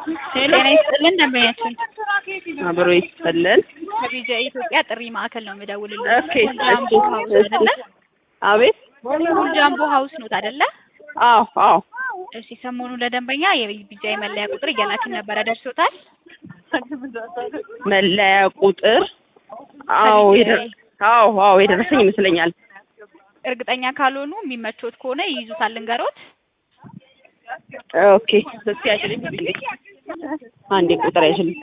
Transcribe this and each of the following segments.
ጤና ይስጥልን ደንበኛችን አብሮ ይስጥልን። ከቢጃ ኢትዮጵያ ጥሪ ማዕከል ነው የምደውልልኝ። ኦኬ ጃምቦ ሀውስ አይደለ? አቤት። ጃምቦ ሀውስ ኖት አይደለ? አዎ አዎ እሺ ሰሞኑን ለደንበኛ የቢጃ የመለያ ቁጥር እየላክን ነበረ፣ ደርሶታል? መለያ ቁጥር አዎ የደረ- አዎ አዎ የደረሰኝ ይመስለኛል። እርግጠኛ ካልሆኑ የሚመቾት ከሆነ ይይዙታል፣ ልንገሮት። ኦኬ እስኪ ያችልኝ አንዴ ቁጥር አይችልም።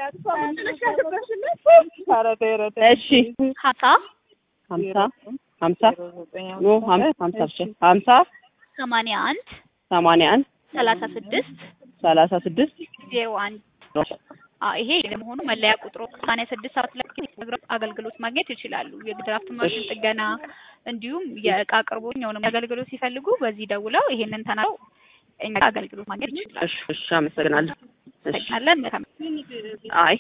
እሺ ሀምሳ ሀምሳ ሀምሳ ኖ ሀም- ሀምሳ ብቻ ሀምሳ ሰማንያ አንድ ሰማንያ አንድ ሰላሳ ስድስት ሰላሳ ስድስት ዜሮ አንድ አዎ ይሄ ለመሆኑ መለያ ቁጥሩ ሰማንያ ስድስት ሰባት ላይ አገልግሎት ማግኘት ይችላሉ። የድራፍት ማሽን ጥገና እንዲሁም የእቃ አቅርቦት የሆነ አገልግሎት ሲፈልጉ በዚህ ደውለው ይሄንን ተናግረው እኛ አገልግሎት ማግኘት ይችላሉ። እሺ እሺ አመሰግናለሁ። እሺ እናመሰግናለን። መልካም አይ